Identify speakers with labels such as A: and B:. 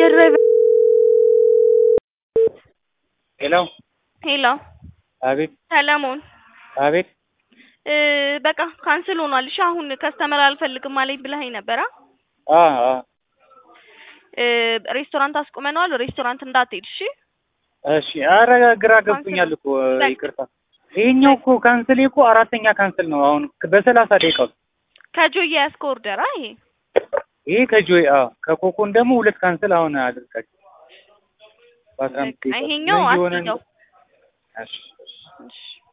A: ድራይቨር
B: ሄሎ
A: ሄሎ
B: አቤት
A: ሰለሞን
B: አቤት
A: እ በቃ ካንስል ሆኗል። እሺ አሁን ከስተመር አልፈልግም አለኝ ብለኸኝ ነበር። አ
B: አ አ
A: እ ሬስቶራንት አስቁመነዋል። ሬስቶራንት እንዳትሄድ እሺ።
B: እሺ ኧረ ግራ ገብቶኛል እኮ
A: በቃ።
B: ይቅርታ። ይሄኛው እኮ ካንስል እኮ አራተኛ ካንስል ነው አሁን በሰላሳ ደቂቃ ውስጥ።
A: ከጆይ የያዝከው ኦርደር አ ይሄ
B: ይሄ ከጆይ አ ከኮኮን ደግሞ ሁለት ካንስል አሁን አድርጋችሁ በአስራ አምስት
A: በቃ
B: ደቂቃ ውስጥ
A: ይሄኛው
B: ምን እየሆነ
A: አትይዘው።
B: እሺ
A: እሺ